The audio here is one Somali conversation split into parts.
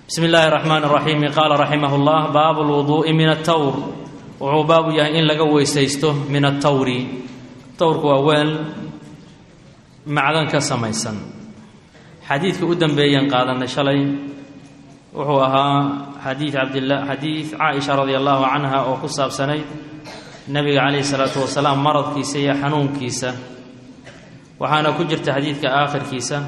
bsmi illaahi raxmaan raxiimi qaala raximah llah baabu lwuduu'i min atawr wuxuu baabu yahay in laga weysaysto min atawri tawrku waa weel macdan ka samaysan xadiidka u dambeeyeen qaadanay shalay wuxuu ahaa xadiid cabdila xadiid caaisha radia allahu canha oo ku saabsanayd nebiga calayhi salaatu wasalaam maradkiisa iyo xanuunkiisa waxaana ku jirta xadiidka aakhirkiisa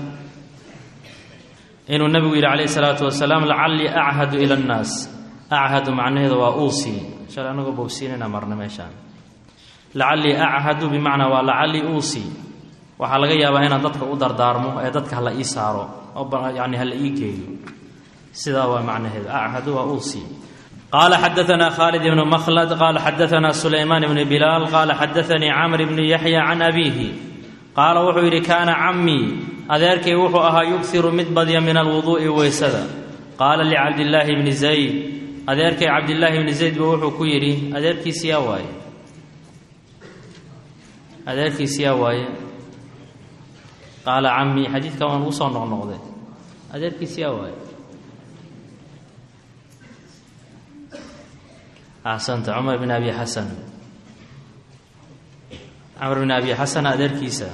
inuu nebigu yidhi calayhi salaatu wasalaam lacallii achadu ila annaas achadu macnaheedu waa uusi shalay anagoo bogsiinayna marna meeshaan lacallii achadu bimacnaa waa lacallii uusi waxaa laga yaabaa inaan dadka u dardaarmo ee dadka hala ii saaro oo yani hala ii geeyo sidaa waa macnaheedu achadu waa uusi qaala xadaanaa khaalid ibnu makhlad qaala xadaanaa sulaymaan ibni bilaal qaala xadaanii camr ibni yaxya can abiihi qaala wuxuu yidhi kaana cammii adeerkay wuxuu ahaa yughiru mid badya min alwuduu'i weysada qaala licabdillaahi bni zayd adeerkay cabdillaahi bni zayd buu wuxuu ku yidhi adeerkiisiyaa waaye adeerkiisiyaa waaye qaala cammii xadiidka waan ugu soo noqnoqday adeerkiisiyaa waaye axsanta cumar bn abi xasan camr bn abi xasan adeerkiisa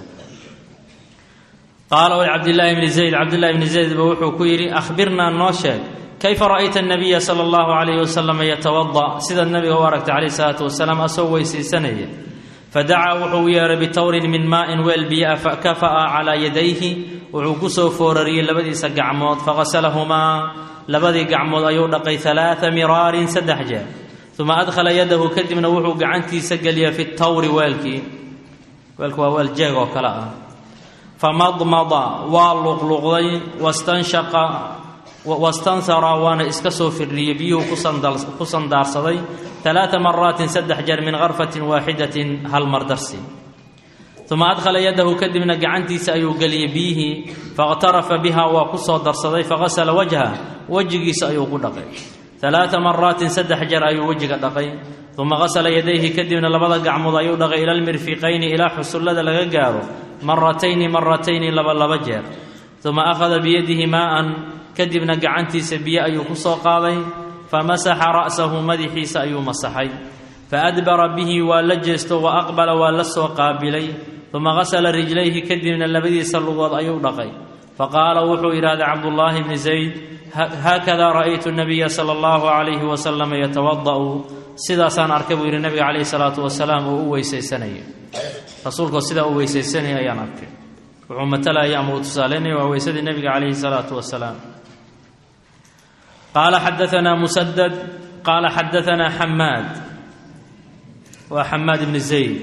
qaala cabdillaahi bni zayd cabdillahi bni zayd ba wuxuu ku yidhi ahbirnaa noo sheeg kayfa ra'ayta nabiya sala allahu calayhi wasalam yatawada sidaad nabiga u aragtay calayh salaatu wasalaam asoo weysaysanaya fadacaa wuxuu u yeehay bitawrin min maa'in weel biyaa fakafa'a calaa yadayhi wuxuu ku soo foorariyey labadiisa gacmood faqasalahumaa labadii gacmood ayuu dhaqay alaaa miraarin saddex jeer uma adkhala yadahu kadibna wuxuu gacantiisa geliyay fi tawri weelkii weelku waa weel jeeg oo kale ah famadmada waa luqluqday wastanshaqa wastansara waana iska soo firdhiyey biyuhu ku sandaarsaday alaaa maraatin saddex jeer min karfatin waaxidatin hal mar darsi uma adkhala yadahu kadibna gacantiisa ayuu geliyey biyihii faqhtarafa biha waa ku soo darsaday faqasala wajha wejigiisa ayuu ku dhaqay alaaa maraatin saddex jeer ayuu wejiga dhaqay uma qasala yadayhi kadibna labada gacmood ayuu dhaqay ila lmirfiqayni ilaa xusullada laga gaaro maratayni maratayni laba laba jeer uma akhada biyadihi maa'an kadibna gacantiisa biyo ayuu ku soo qaaday famasaxa ra'sahu madaxiisa ayuu masaxay faadbara bihi waa la jeesto wa aqbala waa la soo qaabilay uma qasala rijlayhi kadibna labadiisa lugood ayuu dhaqay faqaala wuxuu yidhahday cabdullaahi bni zayd haakada ra'aytu nabiya sala allahu calayhi wasalam yatawada'u sidaasaan arkay buu yidhi nabiga calayhi salaatu wasalaam oo u weysaysanaya rasuulkoo sidaa u weysaysanaya ayaan arkay wuxuu matalaya ama uu tusaalaynaya waa weysadii nebiga calayhi salaatu wasalaam qaala xadaanaa musadad qaala xadaanaa xamaad waa xamaad ibni zayd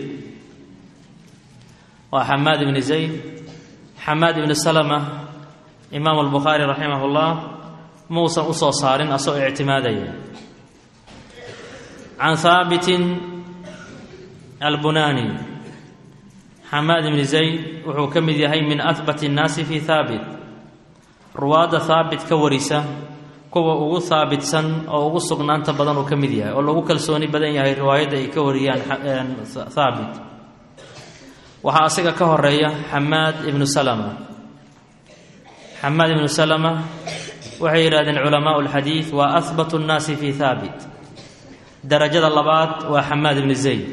waa xamaad ibni zayd xamaad ibni salama imaam albukhaari raximah llah muusan u soo saarin asagoo ictimaadaya can haabitin albunani xamaad ibni zayd wuxuu ka mid yahay min ahbat اnnaasi fi haabit ruwaadda haabit ka warisa kuwa ugu haabitsan oo ugu sugnaanta badan uu ka mid yahay oo lagu kalsooni badan yahay riwaayadda ay ka wariyaan haabit waxaa asiga ka horeeya xamaad ibnu salama xamaad ibnu salama waxay yidhahdeen culamaau اlxadiid waa ahbat اnnaasi fi haabit darajada labaad waa xamaad ibni zayd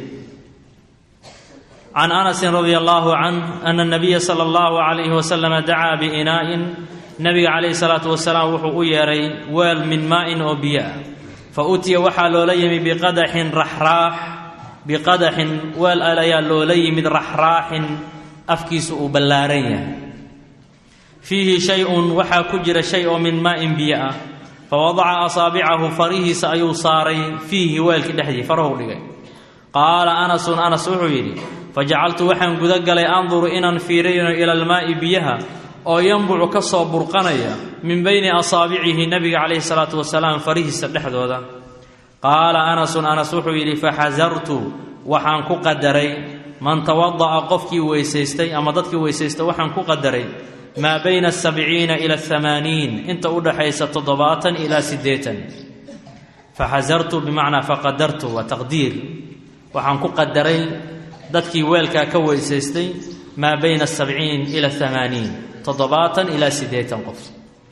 can anasin radia allahu canh ana nabiya sala allahu calayhi wasalama dacaa biinaa'in nabiga calayhi salaatu wasalaam wuxuu u yeedhay weel min maa'in oo biyo ah fa utiya waxaa loola yimi biqadaxin raxraax biqadaxin weel al ayaa loola yimid raxraaxin afkiisu uu ballaaran yahay fiihi shay-un waxaa ku jira shay oo min maa'in biyo ah fa wadaca asaabicahu farihiisa ayuu saaray fiihi weelkii dhexdii farahu dhigay qaala anasun anas wuxuu yidhi fajacaltu waxaan guda galay anduru inaan fiirayno ila almaa'i biyaha oo yanbucu ka soo burqanaya min bayni asaabicihi nabiga calayhi salaatu wasalaam farihiisa dhexdooda qaala anasun anas wuxuu yidhi faxasartu waxaan ku qadaray man tawada'a qofkii weysaystay ama dadkii weysaysta waxaan ku qadaray maa bayna asabciina ila athamaaniin inta u dhaxaysa toddobaatan ilaa siddeetan faxasartu bimacnaa faqadartu waa taqdiir waxaan ku qadaray dadkii weelkaa ka weysaystay maa bayna asabciin ila athamaaniin toddobaatan ilaa siddeetan qof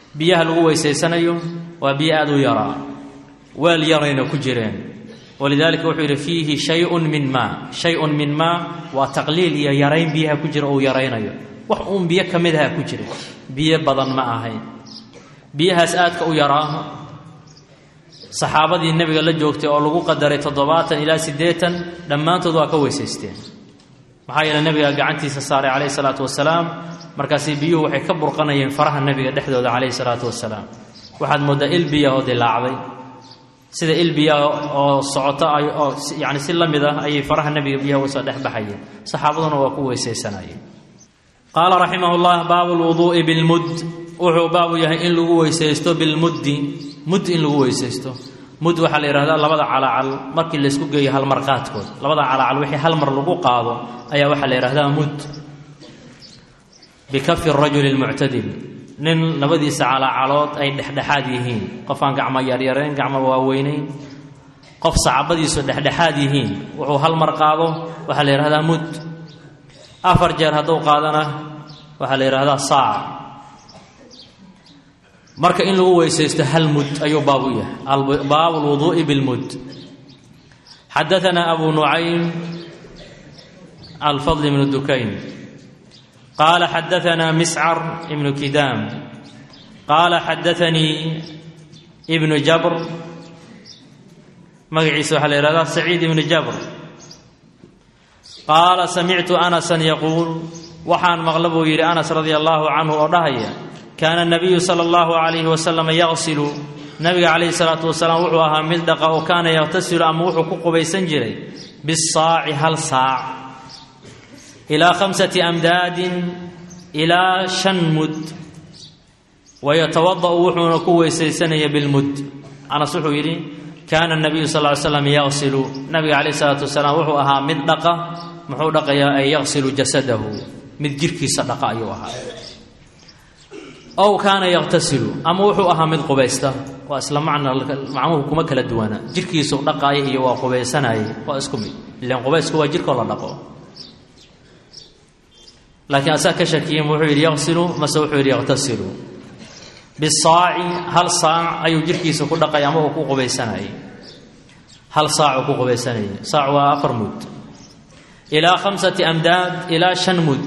biyaha lagu weysaysanayo waa biyo aada u yaraa weel yarayna ku jireen walidaalika wuxuu yidhi fiihi shayun min maa shay-un min maa waa taqliil iyo yarayn biyaha ku jira uu yaraynayo wax uun biyo ka mid aha ku jira biyo badan ma ahayn biyahaas aadka u yaraa saxaabadii nebiga la joogtay oo lagu qadaray toddobaatan ilaa siddeetan dhammaantood waa ka weysaysteen maxaa yeele nebiga gacantiisa saaray calayhi salaatu wasalaam markaasi biyuhu waxay ka burqanayeen faraha nebiga dhexdooda calayhi salaatu wasalaam waxaad mooddaa il biya oo dilaacday sida il biya oo socoto ay oo yacni si la mid ah ayay faraha nebiga biyaha uga soo dhex baxayeen saxaabaduna waa ku weysaysanayeen qaala raximah llah baabu lwuduu'i bilmud wuxuu baabu yahay in lagu weysaysto bilmuddi mud in lagu weysaysto mud waxaa la yidhahdaa labada calaacal markii laysku geeyo halmarqaadkood labada calaacal wixii hal mar lagu qaado ayaa waxaa la yidhahdaa mud bikafi rajuli lmuctadil nin labadiisa calaacalood ay dhexdhexaad yihiin qof aan gacmo yaryarayn gacmo waaweynayn qof sacabadiisu dhexdhexaad yihiin wuxuu hal mar qaado waxaa la yidhahdaa mud afar jeer hadduu qaadana waxaa la yidhahdaa saac marka in lagu weysaysto hal mud ayuu baab u yahay baabu lwuduu'i bilmud xadaanaa abu nucaym alfadl ibnu dukayn qaala xadaanaa miscar ibnu kidaam qaala xadaanii ibnu jabr magaciisa waxaa la yihahdaa saciid ibnu jabr qaala samictu anasan yaquul waxaan maqla buu yidhi anas radia allaahu canhu oo dhahaya kaana nabiyu sala allahu calayhi wasalam yaqsilu nabiga calayhi salaatu wasalaam wuxuu ahaa mid dhaqa oo kaana yaqtasilu ama wuxuu ku qubaysan jiray bisaaci hal saac ilaa khamsati amdaadin ilaa shan mud wayatawada'u wuxuuna ku weysaysanaya bilmud anas wuxuu yidhi kaana nabiyu sal ly slam yaqsilu nabiga calayhi salaatu wasalaam wuxuu ahaa mid dhaqa muxuu dhaqayaa ay yaqsilu jasadahu mid jirhkiisa dhaqa ayuu ahaa ow kaana yaqtasilu ama wuxuu ahaa mid qubaysta waa isla macna macnuhu kuma kala duwana jirhkiisu dhaqaaya iyo waa qubaysanaaye waa isku mid ilan qubaysku waa jirhkoo la dhaqo laakiin asaa ka shakiyen wuxuu yidhi yaqsilu mase wuxuu yidhi yaqtasilu bisaaci hal saac ayuu jirhkiisa ku dhaqay ama uu ku qubaysanayay hal saacuu ku qubaysanayay saac waa afar mud ilaa khamsati amdaad ilaa shan mud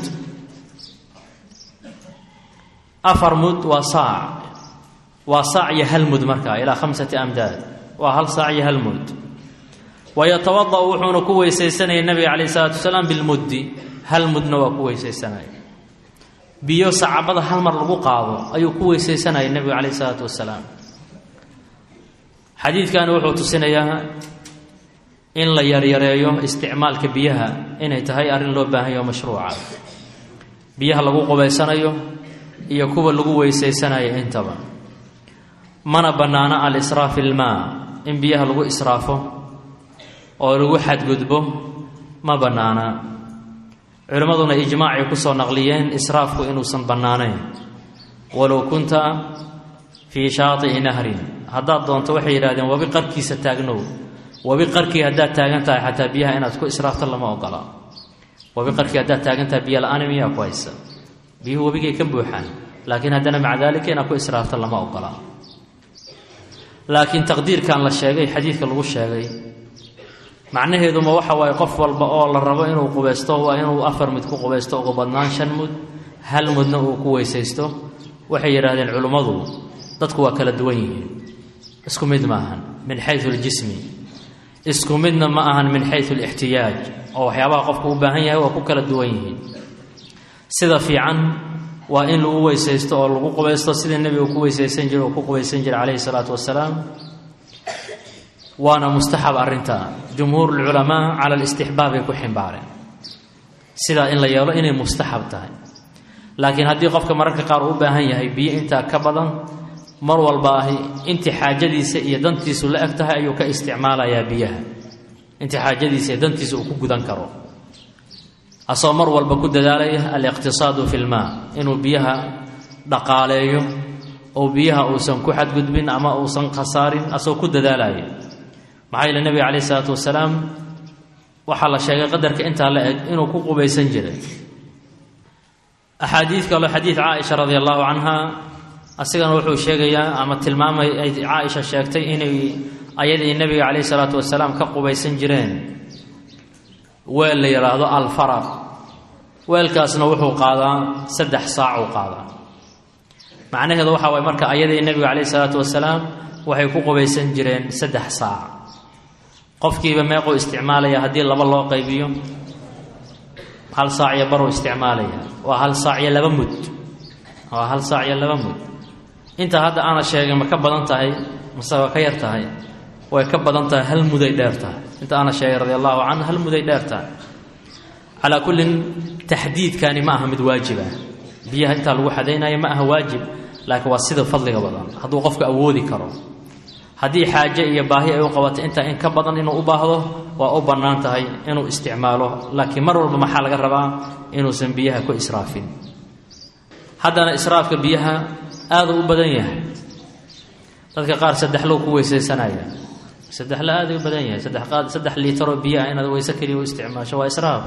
afar mud waa saac waa saac iyo hal mud markaa ilaa khamsati amdaad waa hal saac iyo hal mud wayatawada'u wuxuuna ku weysaysanayay nabiga calayh isalaatu wasalaam bilmuddi hal mudna waa ku weysaysanaya biyo sacabada hal mar lagu qaado ayuu ku weysaysanayay nebigu calayh isalaatu wasalaam xadiidkani wuxuu tusinayaa in la yaryareeyo isticmaalka biyaha inay tahay arrin loo baahanyo mashruuca biyaha lagu qubaysanayo iyo kuwa lagu weysaysanayo intaba mana bannaano al-israaf ilmaa in biyaha lagu israafo oo lagu xadgudbo ma bannaana culimmaduna ijmaacay ku soo naqliyeen israafku inuusan bannaanayn walow kunta fii shaati'i nahrin haddaad doonto waxay yidhahdeen wabi qarkiisa taagnow wabi qarkii haddaad taagan tahay xataa biyaha inaad ku israafto lama ogola wabi qarkii haddaad taagan tahay biyo la-aan miyaa ku haysa biyuhu webigay ka buuxaan laakiin haddana maca daalika inaad ku israafto lama ogola laakiin taqdiirkan la sheegay xadiidka lagu sheegay macnaheeduma waxa waaye qof walba oo la rabo inuu qubaysto waa inuu afar mid ku qubaysto ugu badnaan shan mud hal mudna uu ku weysaysto waxay yidhaahdeen culimmadu dadku waa kala duwan yihiin isku mid ma ahan min xayu ljismi isku midna ma ahan min xayu lixtiyaaj oo waxyaabaha qofku u baahan yahay waa ku kala duwan yihiin sida fiican waa in lagu weysaysto oo lagu qubaysto sidii nebiga ku weysaysan jira oo ku qubaysan jira calayhi salaatu wasalaam waana mustaxab arrintaa jumhuurulculamaa cala alistixbaabay ku ximbaareen sidaa in la yeelo inay mustaxab tahay laakiin haddii qofka mararka qaar uu u baahan yahay biyo intaa ka badan mar walba ahi intii xaajadiisa iyo dantiisu la eg tahay ayuu ka isticmaalayaa biyaha intii xaajadiisa iyo dantiisa uu ku gudan karo asagoo mar walba ku dadaalaya aliqtisaadu fi lmaa inuu biyaha dhaqaaleeyo oo biyaha uusan ku xadgudbin ama uusan khasaarin asagoo ku dadaalaya maxaa yeele nebiga calayh isalaatu wasalaam waxaa la sheegay qadarka intaa la eg inuu ku qubaysan jiray axaadiid kaloo xadiid caaisha radi allahu canha asigana wuxuu sheegayaa ama tilmaamay ay caaisha sheegtay inay ayadii nebiga calayhi salaatu wasalaam ka qubaysan jireen weel la yidhaahdo alfaraq weelkaasna wuxuu qaadaa saddex saac uu qaadaa macnaheedu waxa waye marka ayadii nebiga calayhi salaatu wasalaam waxay ku qubaysan jireen saddex saac qofkiiba meequu isticmaalaya haddii laba loo qaybiyo hal saac iyo baruu isticmaalaya waa hal saac iyo laba mud waa hal saac iyo laba mud inta hadda aana sheegay ma ka badan tahay mase waa ka yar tahay way ka badan tahay hal muday dheer tahay inta aana sheegay radi allahu canhu hal muday dheer tahay calaa kullin taxdiidkani ma aha mid waajiba biyaha intaa lagu xadaynayo ma aha waajib laakiin waa sida fadliga badan hadduu qofku awoodi karo haddii xaaje iyo baahi ay u qabato intaa in ka badan inuu u baahdo waa u bannaan tahay inuu isticmaalo laakiin mar walba maxaa laga rabaa inuusan biyaha ku israafin haddana israafka biyaha aaduu u badan yahay dadka qaar saddexlow ku weysaysanaya saddexlo aaday u badan yahay saddex qaad saddex liitaroo biyaha inaad weyse keliya u isticmaasho waa israaf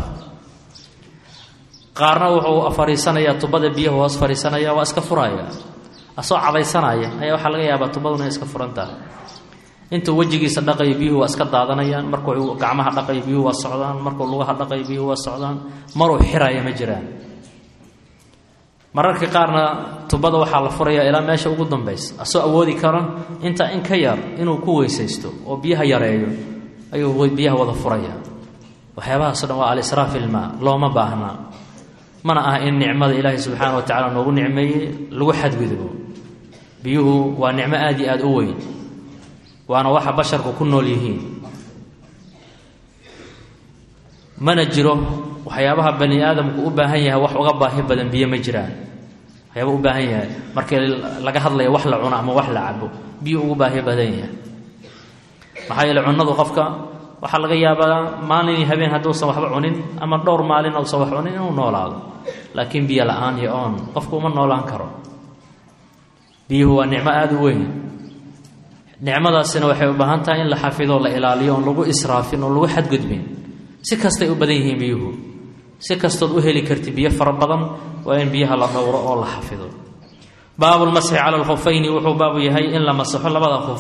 qaarna wuxuu fariisanayaa tubada biyahu hoos fariisanaya waa iska furaya asoo cadaysanaya ayaa waxaa laga yaabaa tubaduna inay iska furan tahay intuu wejigiisa dhaqayo biyuhu waa iska daadanayaan markuu gacmaha dhaqayo biyuhu waa socdaan markuu lugaha dhaqayo biyuhu waa socdaan maruu xiraya ma jiraan mararka qaarna tubada waxaa la furaya ilaa meesha ugu dambaysa asoo awoodi karo intaa in ka yar inuu ku weysaysto oo biyaha yareeyo ayuu biyaha wada furaya waxyaabahaasoo dhan waa alisraaf ilmaa looma baahnaa mana aha in nicmada ilaahay subxaana wa tacala noogu nicmeeyey lagu xadgudbo biyuhu waa nicmo aada iyo aada u weyn waana waxa basharku ku nool yihiin mana jiro waxyaabaha bani aadamku u baahan yahay wax uga baahi badan biyo ma jiraan waxyaaba u baahan yahay markii laga hadlaya wax la cuno ama wax la cabo biyo ugu baahi badan yahay maxaa yeele cunnadu qofka waxaa laga yaabaa maalin iyo habeen hadduusan waxba cunin ama dhowr maalin uusan wax cunin inuu noolaado laakiin biyo la-aan iyo oon qofku uma noolaan karo biyuhu waa nicmo aada u weyn nicmadaasina waxay u baahan tahay in la xafido la ilaaliyo oon lagu israafin oon lagu xadgudbin si kastay u badan yihiin biyuhu si kastood u heli karti biyo fara badan waa in biyaha la dhowro oo la xafido baabulmasxi cala alkhufayni wuxuu baabu yahay in la masaxo labada khuf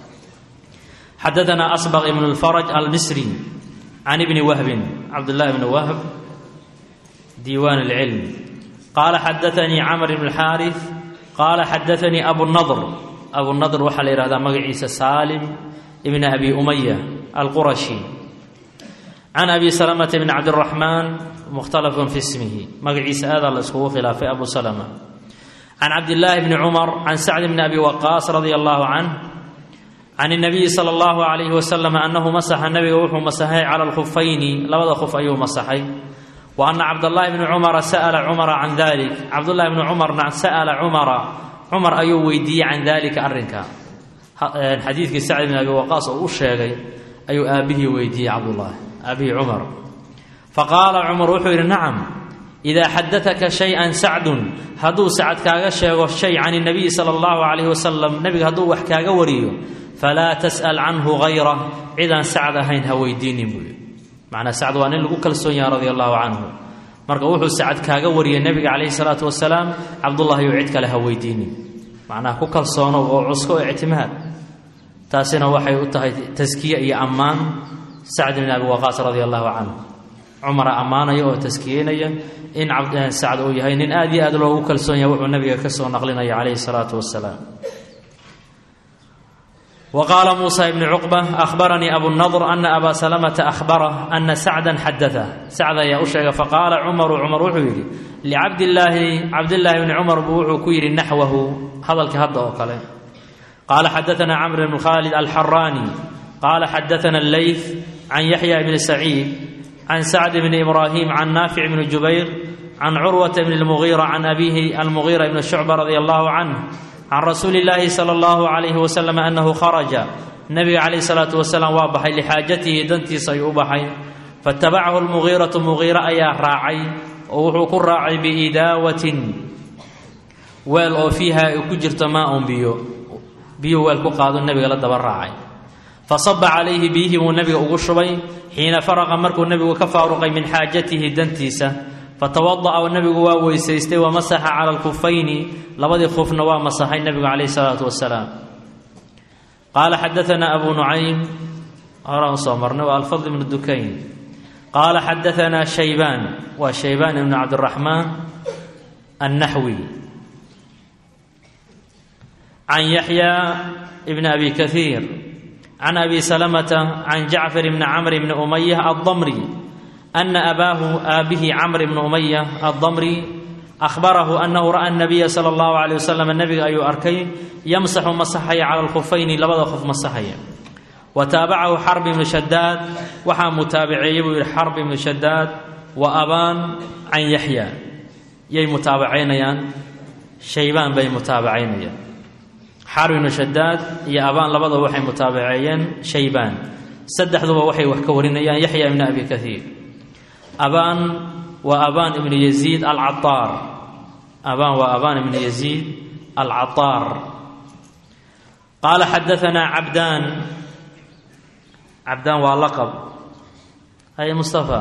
xadaanaa asbaq ibnu lfaraj almisri can ibni wahbin cabdullahi bni wahb diiwaan اlcilm qaala xadaanii camr ibn اlxaariث qaala xadaanii abunadr abunadr waxaa la yihahdaa magaciisa saalim ibni abi umaya alqurashi can abi salamata bn cabdiraxmaan mukhtalafun fi ismihi magaciisa aadaa la iskugu khilaafay abu salama can cabdillaahi bni cumar can sacd bni abi waqaas radia allahu canh can اnabiyi sala allahu alayhi wasalam annahu masaxa nabiga wuxuu masaxay cala alkhufayni labada khuf ayuu masaxay wa ana cabdallaahi bni cumara sa'ala cumara can dalik cabdullahi bni cumarna sa'ala cumara cumar ayuu weydiiyey can dalika arrinka xadiidkii sacd bni abi waqaas oo u sheegay ayuu aabbihii weydiiyey cabdullaahi abi cumar faqaala cumar wuxuu yidhi nacam idaa xadaaka shay-an sacdun hadduu sacad kaaga sheego shay can اnabiyi sala allahu calayhi wasalam nebiga hadduu wax kaaga wariyo falaa tas'al canhu hayra cidaan sacd ahayn ha weydiinin buu yidhi macnaa sacd waa nin lagu kalsoon yaha radia allahu canhu marka wuxuu sacad kaaga wariyay nebiga calayhi salaatu wasalaam cabdullahi ou cid kale ha weydiinin macnaha ku kalsoonow oo cusko oo ictimaad taasina waxay u tahay taskiye iyo ammaan sacd bn abi waqaas radia allahu canhu cumara ammaanaya oo taskiyeynaya in sacd uu yahay nin aad iyo aad loogu kalsoon yahay wuxuu nabiga ka soo naqlinaya calayhi salaatu wasalaam wa qaala muusa ibni cuqba ahbaranii abunadr ana abaa salamata ahbarah ana sacdan xadaa sacd ayaa u sheegay faqaala cumaru cumar wuxuu yidhi licabdillaahi cabdillaahi bni cumar buu wuxuu ku yidhi naxwahu hadalkii hadda oo kale qaala xadaanaa camr bn khaalid alxaraani qaala xadaana alleyth can yaxya bni saciid can sacd bni ibraahim can naafic bni jubayr can curwata bni lmugiira can abiihi almugiira bni shucba radia allahu canh can rasuuli illaahi sala allahu calayhi wasalam annahu kharaja nabiga calayhi salaatu wasalaam waa baxay lixaajatihi dantiisa ayuu u baxay faatabacahu lmugiiratu mugiira ayaa raacay oo wuxuu ku raacay biidaawatin weel oo fiiha ay ku jirto maa un biyo biyuu weel ku qaado nebiga la daba raacay fasaba calayhi biyihii buu nebiga ugu shubay xiina faraqa markuu nebigu ka faaruqay min xaajatihi dantiisa fatawada'a nebigu waa weysaystay wamasaxa cala alkufayni labadii khufna waa masaxay nebigu calayhi salaatu wasalaam qaala xadaanaa abu nucaym horaan soo marnay waa alfadl ibnu dukayn qaala xadaanaa shaybaan waa shaybaan ibnu cabdiraxmaan annaxwi can yaxya bn abi kahiir can abi salamata can jacfar bni camr bni umaya addamri ana abaahu aabihi camr bni umaya addamri ahbarahu anahu ra'a nabiya sala allahu alayh wasalam nebiga ayuu arkay yamsaxu masaxaya cala alkhufayni labada qof masaxaya wa taabacahu xarb ibnu shadaad waxaa mutaabaceeyey buu yihi xarb ibnu shadaad wa abaan can yaxya yay mutaabacaynayaan shaybaan bay mutaabacaynayaan xarb ibnu shadaad iyo abaan labadaba waxay mutaabaceeyeen shaybaan saddexduba waxay wax ka warinayaan yaxya ibni abi kahiir abaan waa abaan ibnu yaziid alcaaar abaan waa abaan ibnu yaziid alcataar qaala xadaanaa cabdaan cabdaan waa laqab hay mustafa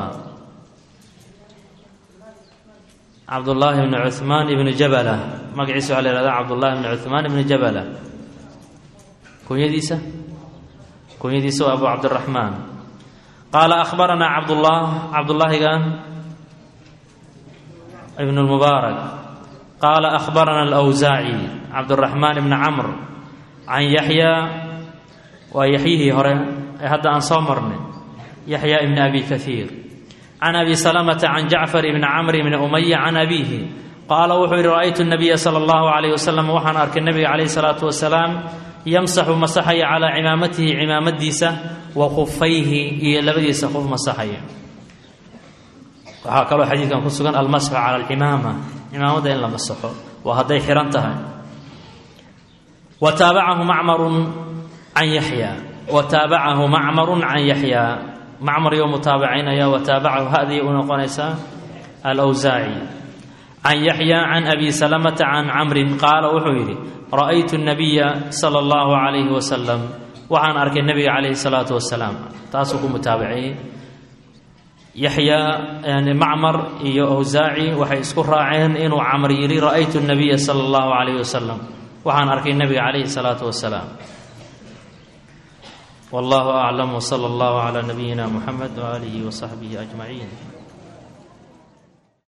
cabdullaahi ibni cuhmaan ibnu jabala magaciisa waxaa la yhahdaa cabdullahi ibni cuhmaan ibnu jabala kunyadiisa kunyadiisa waa abu cabdiraxmaan qaala ahbaranaa cabdullah cabdullaahigan ibn lmubaarak qaala ahbarana alawsaaci cabduraxmaan ibni camr can yaxya waa yaxyihii hore ee hadda aan soo marnay yaxya ibni abi kahiir can abi salamata can jacfar ibni camr ibni umaya can abiihi qaala wuxuu yihi ra'aytu nabiya sala allahu calayh wasalam waxaan arkay nabiga calayhi salaatu wasalaam yamsaxu masaxaya calaa cimaamatihi cimaamadiisa wa khufayhi iyo labadiisa qof masaxaya waxaa kaloo xadiidkan ku sugan almasxu cala alcimaama cimaamada in la masaxo waa hadday xihan tahay wa taabacahu macmarun can yaxya wa taabacahu macmarun can yaxya macmar yo mutaabacaynaya wa taabacahu hadii u noqonaysaa alwsaaci can yaxya can abi salamata can camrin qaala wuxuu yidhi ra'aytu nabiya sala allahu calayhi wasalam waxaan arkay nebiga calayhi salaatu wasalaam taasuu ku mutaabaceeyey yaxya yani macmar iyo awsaaci waxay isku raaceen inuu camr yidhi ra'aytu nabiya sala allahu calayhi wasalam waxaan arkay nebiga calayhi salaatu wasalaam wallahu aclam wsala allahu calaa nabiyina muxamed waaalihi wasaxbihi ajmaciin